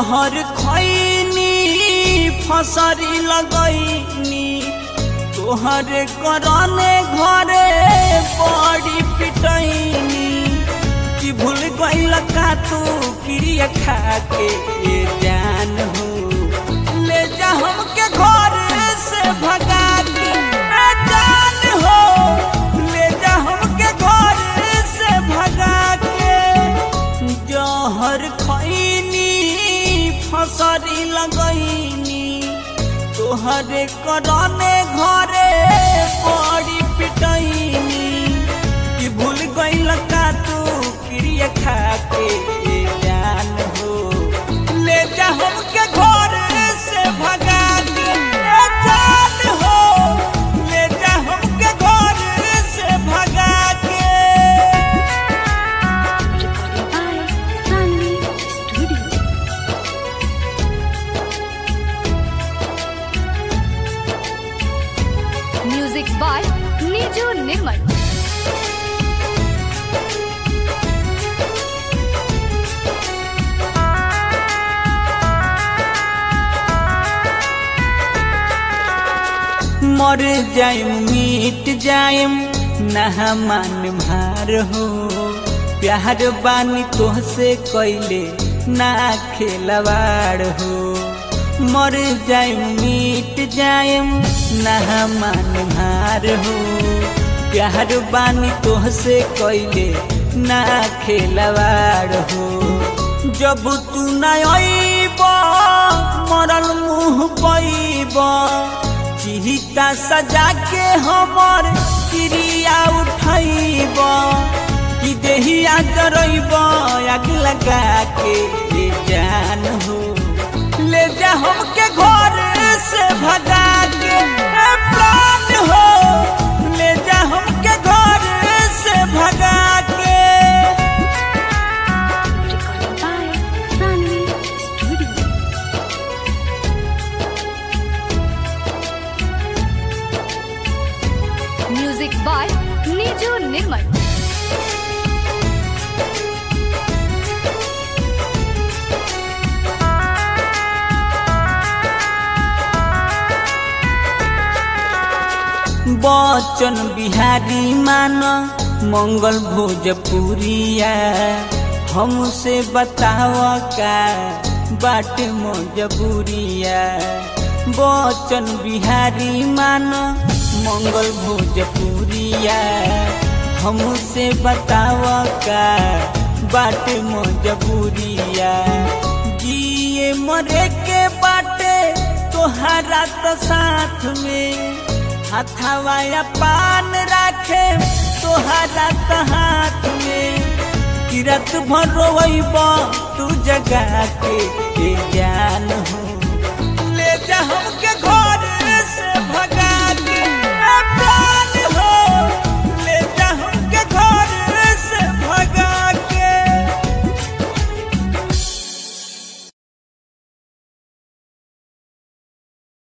जहर खैनी फसरी लगैनी तोहर करने घरे बड़ी पिटैनी कि भूल गइल का तू क्रिया खा के ये जान हो ले जा हमके घर से भगा के ए जान हो ले जा हमके घर से भगा के जहर खैनी फसरी लगैनी तोहरे करने घरे बड़ी पिटैनी कि भूल गइल का तू क्रिया खा के ये जान हो ले जा हमके घर से भगा के ए जान हो ले जा हमके घर से भगा के Recording by Sunny Studio. Music by Niju Nirmal. मर जाइम मिट जाइम नहा मान भार हो प्यार बानी तोहसे कैले ना खेलवाड़ हो मर जाइम मिट जाइम नहा मान भार हो प्यार बानी तोहसे कैले ना खेलवाड़ हो जब तू ना अइब मरल मुँह पैब चिहिता सजा के हमर क्रिया उठैब कि देहिया जरैब आग लगा के ये जान हो ले जा हमके घर से भगा के ए प्राण हो ले जा हमके घर से भगा के Recording by Sunny Studio. Music by Niju Nirmal. बचन बिहारी मान मंगल भोजपुरिया हमसे बताव का बाट मजबूरिया बचन बिहारी मान मंगल भोजपुरिया हमसे बताव का बाट मजबूरिया जिए मरे के बाटे तोहरा तो साथ में हथवाया पान राखे तोहरा तो हाथ में किरत भर रोइब तू जगा के ये जान हो